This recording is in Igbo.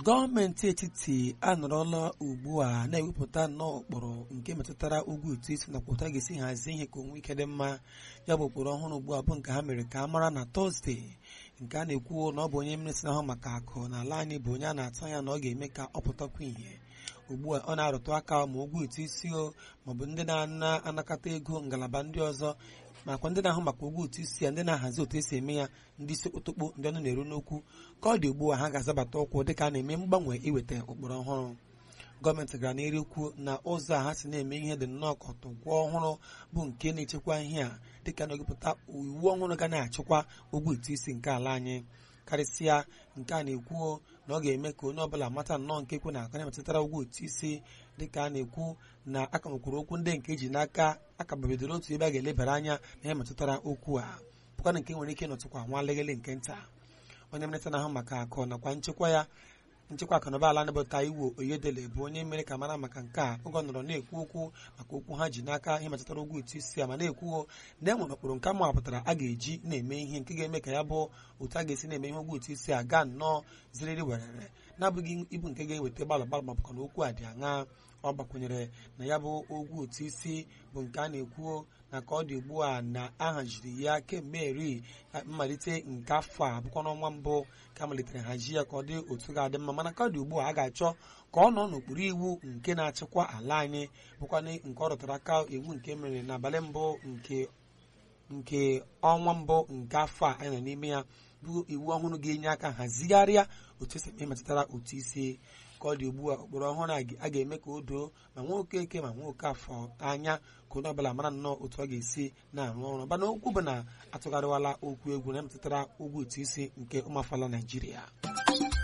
gọọmenti etiti anọrọla ugbu a na-ewepụta nnọọ ụkpụrụ nke metụtara ụgwọ ụtụ isi nakwa ụta ga-esi hazie ihe ka onwe ike dị mma ya bụ ụkpụrụ ọhụrụ ugbu a bụ nke ha mere ka a mara na tọzdee nke a na-ekwu na ọ bụ onye minista ahụ maka akụ n'ala anyị bụ onye a na-atụ anya na ọ ga-eme ka ọ pụtakwa ihe ugbu a ọ na-arụtụ aka ma ụgwọ ụtụ isi o maọbụ ndị na-anakọta ego ngalaba ndị ọzọ makwa ndị na-ahụ maka ụgwọ ụtụ isi ya ndị na-ahazi otu esi eme ya ndị isi okpotokpo ndị ọnụ na-eru n'okwu ka ọ dị ugbu a ha ga-azabata ụkwụ dịka a na-eme mgbanwe iweta ụkpụrụ ọhụrụ gọọmenti gara n'iru ikwu na ụzọ a ha si na-eme ihe dị nnọọ ka ọtụgwọ ọhụrụ bụ nke na-echekwa ihe a dịka na-egwupụta iwu ọhụrụ ga na-achịkwa ụgwọ ụtụ isi nke ala anyị karịsịa nke a na-ekwu na ọ ga-eme ka onye ọbụla mata nnọọ nke kwe na aka na-emetụtara ụgwọ ụtụ isi dịka a na-ekwu na aka nwekwuru okwu ndị nke eji n'aka akababedoro otu ebe a ga-elebara anya na ihe metụtara okwu a bụkwana nke nwere ike nọtụkwa nwa leghele nke nta onye minista na-ahụ maka akụ nakwa nchekwa ya nchekwa akụnụba ala bụ Taiwo Oyedele bụ onye mere ka mara maka nke a oge ọ nọrọ na-ekwu okwu maka okwu ha ji n'aka ihe metụtara ụgwọ ụtụ isi a ma na-ekwuo na e nwere ụkpụrụ nke amapụtara a ga-eji na-eme ihe nke ga-eme ka ya bụ otu a ga-esi na-eme ihe ụgwọ ụtụ isi a gaa nnọọ ziriri werere na-abụghị ibu nke ga-eweta gbalụ gbalụ ma bụkwa na okwu a dị aṅa ọ gbakwunyere na ya bụ ụgwọ ụtụ isi bụ nke a na-ekwuo na ka ọ dị ugbu a na ahaziri ya kemgbe eri mmalite nke afọ a bụkwa n'ọnwa mbụ ka a malitere hazi ya ka ọ dị otu ga-adị mma mana ka ọ dị ugbu a a ga-achọ ka ọ nọ n'okpuru iwu nke na-achịkwa ala anyị bụkwa nke ọ rụtara aka iwu nke mere n'abalị mbụ nke nke ọnwa mbụ nke afọ a anyị nọ n'ime ya bụ iwu ọhụrụ ga-enye aka hazigharịa otu esi eme metụtara otu isi ka ọ dị ugbu a ụkpụrụ ọhụrụ a ga-eme ka o doo ma nwa okeke ma nwa oke afọ anya ka onye ọbụla mara nnọọ otu ọ ga-esi na-arụ ọrụ mana okwu bụ na atụgharịwala okwu egwu na metụtara ụgwọ ụtụ isi nke ụmụafọala Naijiria